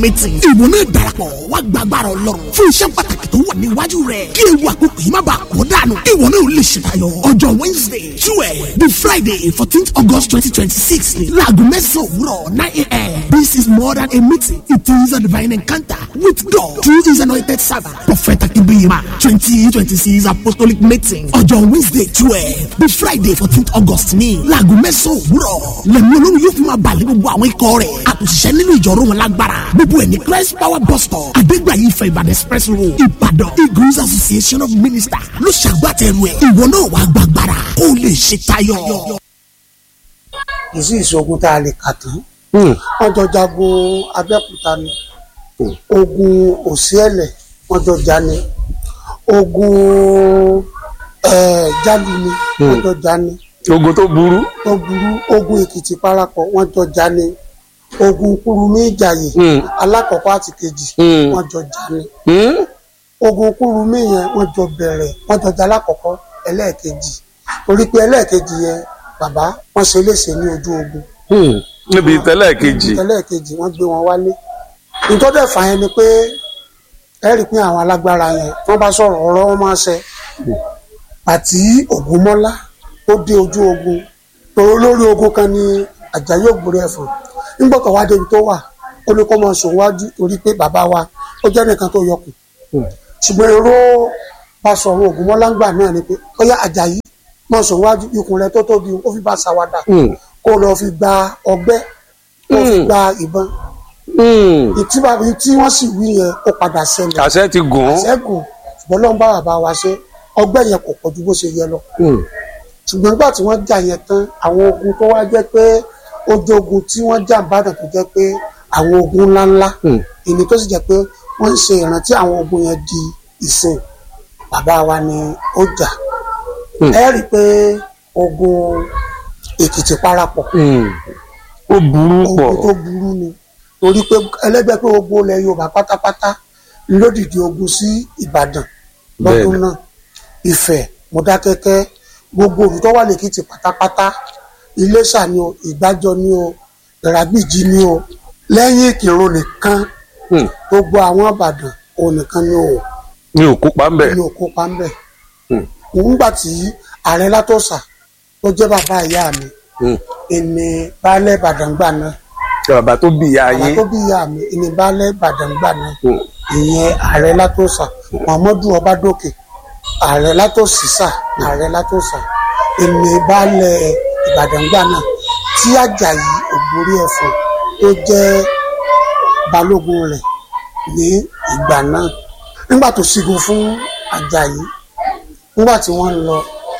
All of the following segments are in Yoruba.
meeting. ìwọ náà darapọ̀ wá gbàgbára ọlọ́run fún iṣẹ́ pàtàkì tó wà níwájú rẹ̀ kí ewu àkókò yìí má bàa kó dànù. ìwọ náà ò lè ṣètayọ ọjọ́ wednesday twelve the friday fourteenth august twenty twenty six ni láago mẹ́sàn-án òwúrọ̀ nine a.m. this is more than a meeting it is a divine encounter with god through his anointing servant prophet akínbíyìmá twenty twenty six apostolic meeting ọjọ́ wednesday twelve the friday fourteenth august ni láago mẹ́sàn-án òwúrọ̀ lẹ́nu olórí yóò fi máa balẹ̀ gbogbo àwọn ikọ̀ rẹ̀ àtúnṣiṣẹ́ nínú ìjọ̀rọ̀ wọn lágbára gbogbo ẹ̀ ní christ power bus stop adégbàyí ìfẹ́ ìbàdàn express road ìbàdàn eagles association of ministers ló ṣàgbàtẹ̀rù ẹ̀ ìwọ náà wàá gbàgbára kó o lè ṣe tayọ. kì í sí ìṣogun tá a lè kà tán wọ́n jọ jagun abẹ́òkúta ni ogun òsíẹ̀lẹ̀ wọ́n jọ jà ní ogun eh, jálù ni wọ́n jọ jà ní ogun tó burú. tó burú ogun èkìtì parapọ̀ wọ́n jọ jà ní ogun kúrúmí ìjàyè Mm. alákọ̀ọ́kọ́ àti kejì Mm. wọ́n jọ jà ní Hmm? ogun kúrúmí yẹn wọ́n jọ bẹ̀rẹ̀ wọ́n jọ jà alákọ̀ọ́kọ́ ẹlẹ́ẹ̀kejì torí pé ẹlẹ́ẹ̀kejì yẹn bàbá wọ́n ṣe léṣe ní ojú ogun Hmm. níbi tẹ́lẹ̀ kejì. ẹlẹ́ẹ̀kejì wọ́n gbé wọn wálé ìtọ́jú ẹ̀fà yẹn ni pé ẹ rí i pé àwọn alágbára yẹn wọ́n bá sọ̀rọ̀ ọ̀rọ̀ wọn máa ṣẹ àti ògúnmọ́lá tó dé ojú ogun tòró lórí ogun kan ní àjàyí ògbórí ẹ̀fọ̀n nígbà tó wá débi tó wà ó ní kó máa sùn wájú torí pé bàbá wa ó jẹ́ nìkan tó yọkùn ṣùgbọ́n èrò bá sọ̀rọ̀ ògúnmọ́lá ń gbà náà ni pé ó yá àjàyí máa sùn wájú ikùn rẹ tó tóbi ó fi bá ṣàwádà Hmm. kó lọ fi gba ọgbẹ́ kó fi Mm. gba ìbọn Hmm. ìtí bàbá tí wọ́n sì wí yẹn ó padà ṣẹlẹ̀ àṣẹ ti gùn ún. ṣẹ́gun ṣùgbọ́n lọ́n bá bàbá wa ṣe ọgbẹ́ yẹn kò pọ̀jù bó ṣe yẹ lọ Hmm. ṣùgbọ́n nígbà tí wọ́n jà yẹn tán àwọn ogun tó wá jẹ́ pé ojú ogun tí wọ́n jà bàdàn tó jẹ́ pé àwọn ogun ńláńlá Hmm. ìní tó sì jẹ́ pé wọ́n ń ṣe ìrántí àwọn ogun yẹn di ìsìn bàbá wa ni ó jà Hmm. ẹ rí i pé ogun èkìtì parapọ̀ Hmm. ó burú pọ̀. ogun tó burú ni torí pé ẹlẹ́gbẹ́ pé gbogbo ilẹ̀ yorùbá pátápátá lódìdí ogun sí ìbàdàn lọ́dún Bẹ́ẹ̀ni. náà ìfẹ́ mọ̀dákẹ́kẹ́ gbogbo olùtọ́ wà lẹ́kìtì pátápátá iléṣà ni o ìgbàjọ ni o ìràgbìjì ni o lẹ́yìn ìkírun nìkan Hmm. gbogbo àwọn ìbàdàn òun nìkan ni o mi ò kópa ń bẹ̀. ní òkú pàmbẹ́ Hmm. nígbà tí ààrẹ látọ̀sà tó jẹ́ bàbá ìyá mi Hmm. ìní baálé ìbàdàn gbà náà bàbá tó bí ìyá bàbá yín. tó bí ìyá mi ìní baálé ìbàdàn gbà náà Hmm. ìyẹn ààrẹ látòsà muhammadu ọbadókè ààrẹ látòsísà ààrẹ látòsà ìní baálé ìbàdàn gbà náà tí àjàyí ògbórí ẹ̀fọ̀n tó jẹ́ balógun rẹ̀ ní ìgbà náà nígbà tó sígun fún àjàyí nígbà tí wọ́n ń lọ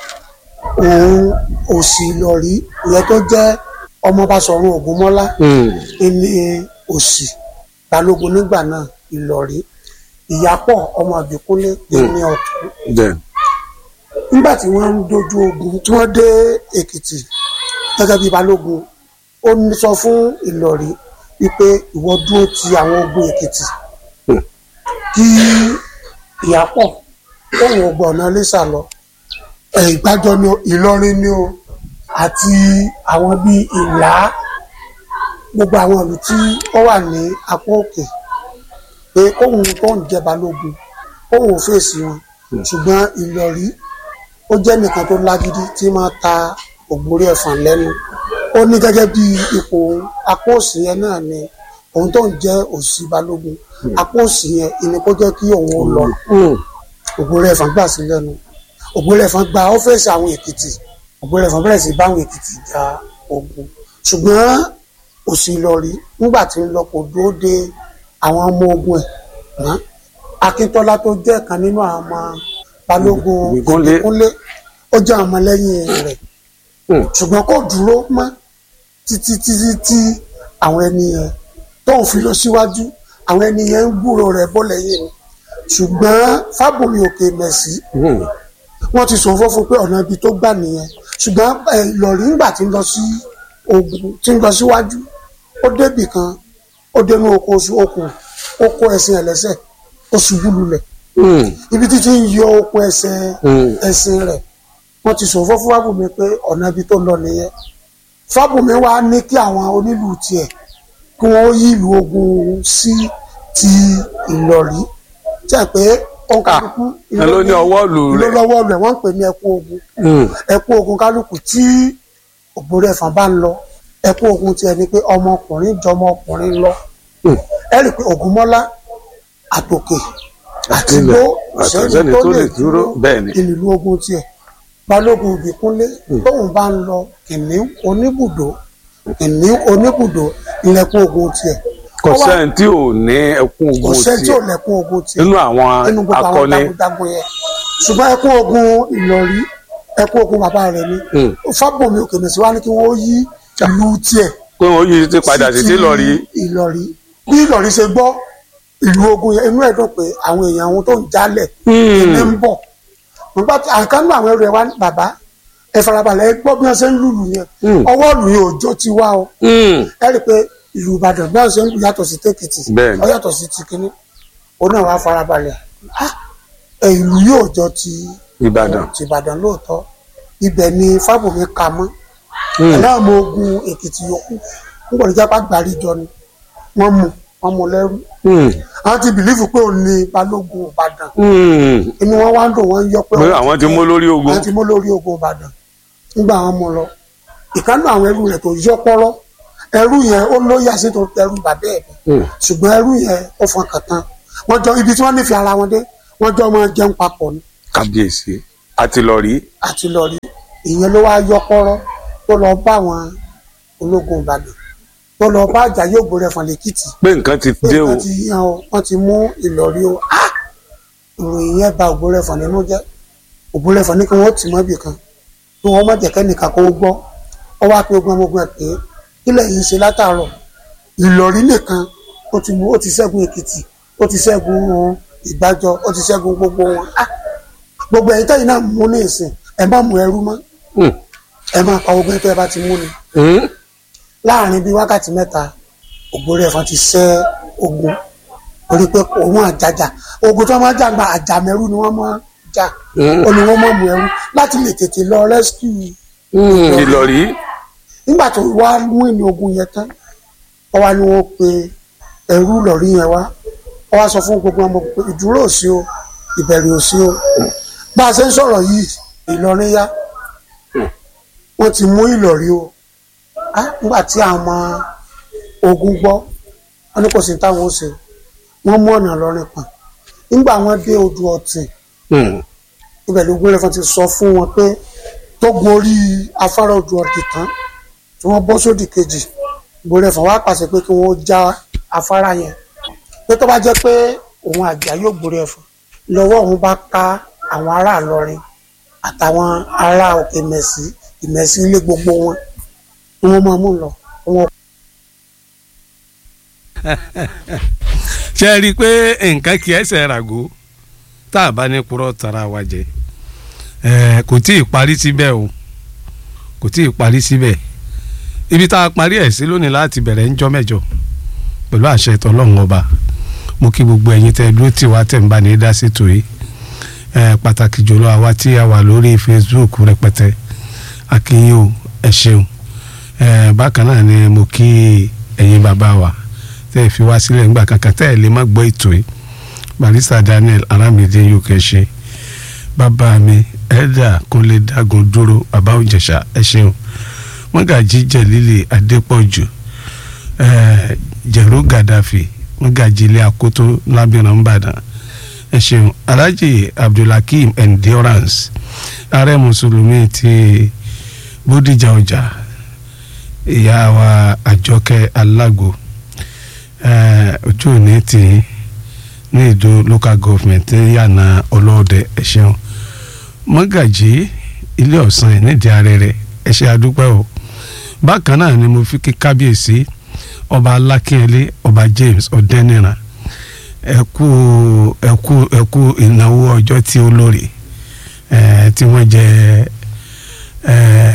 òun òsì ìlọrí ìyẹn tó jẹ́ ọmọ Basọ̀run Ògúnmọ́lá Hmm. ní òsì balógun nígbà náà ìlọrí ìyápọ̀ ọmọ àbíkúnlé ní ọ̀tún Bẹ́ẹ̀. nígbà tí wọ́n ń dojú ogun tí wọ́n dé èkìtì gẹ́gẹ́ bí balógun ó ní sọ fún ìlọrí wípé ìwọ dúró ti àwọn ogun èkìtì Hmm. kí ìyápọ̀ òun ò gbọ́ ọ̀nà lẹ́sà lọ ẹ̀ ìgbàjọ ni o ìlọrin ni o àti àwọn bíi ìlà gbogbo àwọn ìlú tí ó wà ní apá òkè pé kóhun tó ń jẹ balógun kóhun ò fèsì wọn ṣùgbọ́n ìlọrí ó jẹ́ nìkan tó lágídí tí máa ta ògbórí ẹ̀fọn lẹ́nu ó ní gẹ́gẹ́ bí ipò òun apá òsì yẹn náà ni òun tó ń jẹ́ òsì balógun apá òsì yẹn ìní kó jẹ́ kí òun ó lọ Hmm. ògbórí ẹ̀fọn gbà sí lẹ́nu ògbórí ẹ̀fọn gba ọ́fẹ́sì àwọn èkìtì ògbórí ẹ̀fọn bẹ̀rẹ̀ sí báwọn èkìtì ja ogun ṣùgbọ́n òsì ìlọrí nígbà tí ń lọ kò dúró de àwọn ọmọ ogun ẹ̀ mọ́ akíntọ́lá tó jẹ́ kan nínú àwọn ọmọ balógun Ìbíkúnlé. ìbíkúnlé ó jẹ́ àwọn ọmọlẹ́yìn rẹ̀ Hmm. ṣùgbọ́n kò dúró mọ́ títí títí tí àwọn ẹni yẹn tóun fi lọ síwájú àwọn ẹni yẹn ń gbúrò rẹ̀ bọ́ lẹ́yìn ni ṣùgbọ́n fábùmí òkè mẹ̀sí Hmm. wọ́n ti sọ fún pé ọ̀nà ibi tó gbà nìyẹn ṣùgbọ́n ẹ, ìlọ̀rí ńgbà tí ń lọ sí ogun tí ń lọ síwájú ó débì kan ó dénú oko oṣù okùn ó kó ẹṣin ẹlẹ́sẹ̀ ó ṣubú lulẹ̀ Hmm. ibi títí ń yọ okùn ẹsẹ̀ Hmm. ẹṣin rẹ̀ wọ́n ti sọ fún fábùmí pé ọ̀nà ibi tó ń lọ nìyẹn fábùmí wá ní kí àwọn onílù tiẹ̀ kí wọ́n yí ìlú ogun sí ti ìlọ̀rí tí a pé ọ̀nkàlùkù ẹ ló ní ọwọ́ lù ìlú rẹ̀. lọ́wọ́ rẹ̀ wọ́n ń pè ní ẹkún ogun Hmm. ẹkún ogun kálukú tí ògbóró ẹ̀fọn bá ń lọ ẹkún ogun tiẹ̀ ni pé ọmọkùnrin jọmọ ọkùnrin lọ Hmm. ẹ rí i pé ògúnmọ́lá àtòkè àti Àtìlẹ̀, gbó àtọ̀sẹ́ni tó lè dúró bẹ́ẹ̀ ni. ìlú ogun tiẹ̀ balógun ìbíkúnlé tóun bá ń lọ kìnìún oníbùdó kìnìún oníbùdó ilẹ̀kùn ogun tiẹ̀ kò Ó wá- sẹ́ni tí ò ní ẹkún kò ogun sẹ́ni tí ò tiẹ̀ lẹ̀kùn ogun tiẹ̀ nínú àwọn nínú gbogbo àwọn akọni. jagunjagun yẹn ṣùgbọ́n ẹkún ogun ìlọrí ẹkún ogun bàbá rẹ̀ ni Hmm. fábọ̀mí òkè mẹ́sì wá ní kí wọ́n yí ìlú tiẹ̀ pé wọ́n yí ti padà sí sí lọ rí. ìlọrí bí ìlọrí ṣe gbọ́ ìlú ogun yẹn inú ẹ̀ dùn pé àwọn èèyàn àwọn tó ń jálẹ̀ ilé ń bọ̀ nígbà tí àkànnú àwọn ẹrù ẹ̀ wá ní bàbá ẹ farabalẹ̀ ẹ gbọ́ bí wọ́n ṣe ń lùlù yẹn Hmm. ọwọ́ ìlú yẹn òjò ti wá o ẹ rí i pé ìlú ìbàdàn bí wọ́n ṣe ń lù yàtọ̀ sí tèkìtì Bẹ́ẹ̀ ni. ó yàtọ̀ sí ti kínní ó náà wá farabalẹ̀ ah ẹ, ìlú yóò jọ ti Ìbàdàn. ti ìbàdàn lóòótọ́ ibẹ̀ ni fábùmí ka mọ́ Hmm. aláàmọ ogun èkìtì yòókù ń gbọ́dọ̀ jápá gbàríjọ ni wọ́n mú wọ́n mú lẹ́rú Hmm. àwọn ti bìlífù pé òun ni balógun ìbàdàn Hmm. inú wọn wá ń dùn wọ́n ń yọ pé pé àwọn ti mú lórí ogun. àwọn ti mú lórí ogun ìbàdàn nígbà wọn mú lọ ìkànnì àwọn ẹrú rẹ̀ tó yọ pọ́rọ́ ẹrú yẹn ó lóyà sí tó ẹrú bàbá ẹ̀ ni Hmm. ṣùgbọ́n ẹrú yẹn ó fọn kàtàn wọ́n jọ ibi tí wọ́n nífẹ̀ẹ́ ara wọn dé wọ́n jọ máa jẹun papọ̀ ni kábíyèsí àti lọ rí. àti lọ rí ìyẹn ló wá yọ pọ́rọ́ tó lọ bá àwọn ológun ìbàdàn tó lọ bá àjàyè ògbórẹ fọn lèkìtì pé nǹkan ti pé dé o. wọ́n ti yan o wọ́n ti mú ìlọrí o Ah! ìròyìn yẹn bà ògbórẹ fọn nínú jẹ́ ògbórẹ fọn ní kí wọ́n tì mọ́ ibì kan kí wọ́n má jẹ́ kẹ́nìkan kó gbọ́ ọ wá pé ogun ọmọ ogun ẹ̀ pé kílẹ̀ yìí ṣe látàárọ̀ ìlọrí nìkan ó ti mú ó ti ṣẹ́gun èkìtì ó ti ṣẹ́gun ìgbàjọ ó ti ṣẹ́gun gbogbo wọn Ah! gbogbo ẹ̀yin tẹ́yìn náà mú ní ìsìn ẹ má mú ẹrú mọ́ Hmm. ẹ máa pa ogun tẹ́ ẹ bá ti mú ni Hmm. láàrin bíi wákàtí mẹ́ta ògbórí ẹ̀fọn ti ṣẹ́ ogun orí pé òun àjàjà ogun tí wọ́n máa ń jàgbá àjàmẹ́rú ni wọ́n máa ń jà Hmm. ó ní wọ́n máa mú ẹrú láti lè tètè lọ rescue Hmm. ìlọrí. nígbà tó wá mú ìní ogun yẹn tán wọ́n wá ní wọ́n pe ẹrú lọ́rí yẹn wá wọ́n wá sọ fún gbogbo ọmọ pé ìdúró ò sí o ìbẹ̀rù ò sí o bá a ṣe ń sọ̀rọ̀ yìí Ìlọrin yá wọ́n ti mú Ìlọrí o á nígbà tí àwọn ọmọ ogun gbọ́ wọ́n ní kò sí táwọn ó ṣe wọ́n mú ọ̀nà lọ́rin pọ̀n nígbà wọ́n dé odò ọ̀tìn Hmm. ibẹ̀ ló gbélé fún ti sọ fún wọn pé tó gorí afárá odò ọ̀tìn tán tí wọ́n bọ́ sódì kejì gbélé fún wa pàṣẹ pé kí wọ́n já afárá yẹn pé tó bá jẹ́ pé òun àjà yóò gbélé ẹ̀fọ́ lọ́wọ́ òun bá ká àwọn ará Ìlọrin àtàwọn ará òkè mẹ̀sí ìmẹ̀sí ilé gbogbo wọn ni wọ́n máa mú lọ wọn ṣe é rí i pé nǹkan kì í ẹsẹ̀ ràgó tá a bá ní purọ́ tara wa jẹ ẹ kò tí ì parí síbẹ̀ o kò tí ì parí síbẹ̀ ibi tá a parí ẹ̀ sí lónìí láti bẹ̀rẹ̀ ń jọ́ mẹ́jọ pẹ̀lú àṣẹ tọlọ́run ọba mo kí gbogbo ẹ̀yin tẹ́ dúró tì wá tẹ̀ ń bá ní dá sí tòye ẹ pàtàkì jùlọ àwa tí a wà lórí Facebook rẹpẹtẹ akínyìn o ẹ ṣeun ẹ bákan náà ni mo kí ẹ̀yin bàbá wa tẹ́ ẹ fi wá sílẹ̀ ńgbà kankan tẹ́ ẹ lè má gbọ́ ètò yìí barista Daniel Aramide yóò kẹ́ ṣe bàbá mi ẹ̀dà kúnlé dágun dúró bàbá òjẹ̀ṣà ẹ ṣeun mọ́gàjí jẹ̀lílì adépọ̀jù ẹ̀ẹ́ jẹ̀rú gàdáfì mọ́gàjí ilé akótó lábìrán ńbàdàn ẹ ṣeun alhaji abdulhakeem endurance ààrẹ mùsùlùmí ti bódìjà ọjà ìyá wa àjọkẹ́ alágbo ẹ̀ẹ́ ojú òní tì í ní ìdó local government ní yànnà ọlọ́ọ̀dẹ ẹ ṣeun mọ́gàjí ilé ọ̀sán ẹ̀ nídìí arẹrẹ ẹ ṣe àdúpẹ́ o bákan náà ni mo fi kí kábíyèsí ọba alákínyẹlé ọba James ọ̀dẹ́nìràn ẹ kú ẹ kú ẹ kú ìnáwó ọjọ́ tí ó lórí ẹ tí wọ́n jẹ ẹ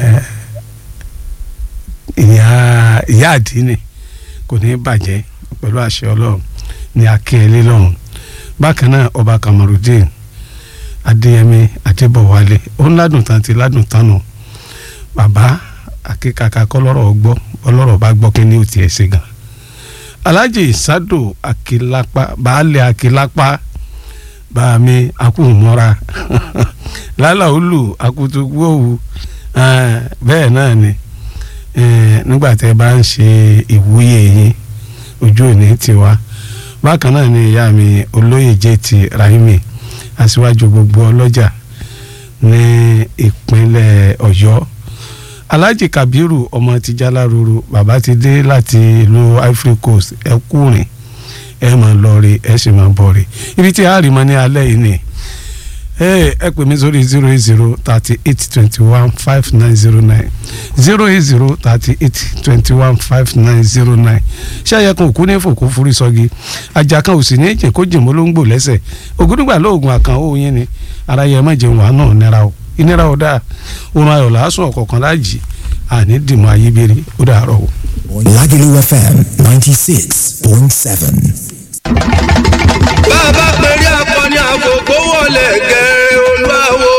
ìyá ìyá àdínì kò ní bàjẹ́ pẹ̀lú àṣẹ ọlọ́run ní akínyẹlé lọ́hùn bákan náà ọba Kamarudin adéyẹmí adébọwálé ó ń ládùn tán ti ládùn tán nù bàbá akíkaka kọlọ́rọ̀ gbọ́ ọlọ́rọ̀ bá gbọ́ kí ni ó tiẹ̀ ṣe gan alhaji sado akilapa baálé akilapa bàmí akúmọ́ra lálàólù akutugbòwù bẹ́ẹ̀ náà ni eh, nígbà tẹ́ bá ń ṣe ìwúyè yín ojú òní tiwa bákan náà ni ìyá mi olóyè jẹ́ ti rahimi aṣíwájú gbogbo ọlọ́jà ní ìpínlẹ̀ ọ̀yọ́ alhaji kabiru ọmọ tijala ruru bàbá ti dé láti ìlú ivory coast ẹ kúrin ẹ máa lọ rí ẹ sì máa bọ̀ rí ibi tí a rí mọ ní alẹ́ yìí ni ẹ ẹ pè mí sórí zero eight zero thirty eight twenty one five nine zero nine zero eight zero thirty eight twenty one five nine zero nine ṣé ẹyẹ kan òkú ní fòkó forí sọgi ajá kan ò sì ní jìn kó jìn mọ́ ló ń gbò lẹ́sẹ̀ ògúdùgbà lóògùn àkàn ó yín ni ara yẹ má jẹun wàá náà nira o ìnira ò dáa oorun ayọ̀ làásùn ọ̀kọ̀ọ̀kan láàjì àní dìmọ̀ ayébírí ó dàárọ̀ o. Lagelu FM 96.7. bàbá pẹ̀lú akọni àgògó wọlé gẹ̀rẹ́ olúwawo.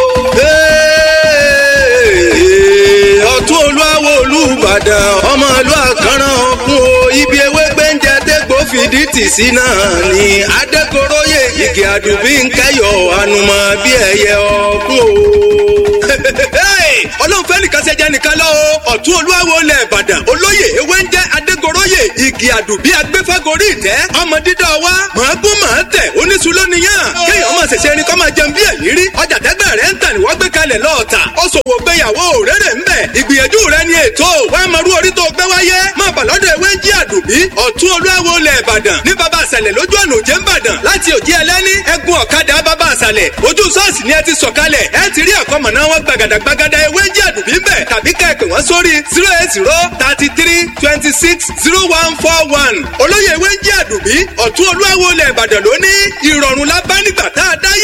ọ̀tún olúwawo olùbàdàn ọmọ ìlú àkànràn ọ̀kun o ibi ewé gbẹ́ǹjẹ dégbò fìdí tì sí náà ni adékoróyè igi àdùbí ń kẹyọ̀ ànùmọ̀ bí ẹyẹ ọ̀kun o. ọlọ́run fẹ́ nìkan ṣẹjẹ nìkan lọ́wọ́ ọ̀tún olúwawo lẹ̀ ìbàdàn olóyè ewé ń jẹ́ adégoróyè igi àdùbí agbẹ́fẹ́gorí ìtẹ́ ọmọ dídá wa màá gún màá tẹ̀ oníṣu lóníyàn kéèyàn máa ṣẹ̀ṣẹ̀ ẹni kọ́ máa jẹun bí ẹ̀mí rí ọjà tẹ́gbẹ́ rẹ̀ ń tà ní wọ́n gbé kalẹ̀ lọ́ọ̀tà ó ṣòwò gbéyàwó rere ń bẹ̀ ìgbìyànjú rẹ̀ ni ètò wàá máa rú orí tó gbé wáyé máa bà lọ́dọ̀ ewé ń jí àdùbí ọ̀tún olúwawo lẹ̀ ìbàdàn ní baba àṣàlẹ̀ lójú ọ̀nà òjé ńbàdàn láti òjì ẹlẹ́ni ẹ̀gún ọ̀kadà baba àṣàlẹ̀ ojú ṣọ́ọ̀ṣì ni ẹ ti sọ̀kalẹ̀ ẹ ti rí àkọ́mọ̀ná wọn gbàgàdà gbàgàdà ewé ń jí àdùbí ń bẹ̀ tàbí kẹ́ẹ̀pẹ̀ wọ́n sórí zero eight zero thirty three twenty six zero one four one olóyè ewé ń jí àdùbí ọ̀tún olúwawo lẹ̀ ìbàdàn lóní ìrọ̀rùn la bá nígbà tá a dáyé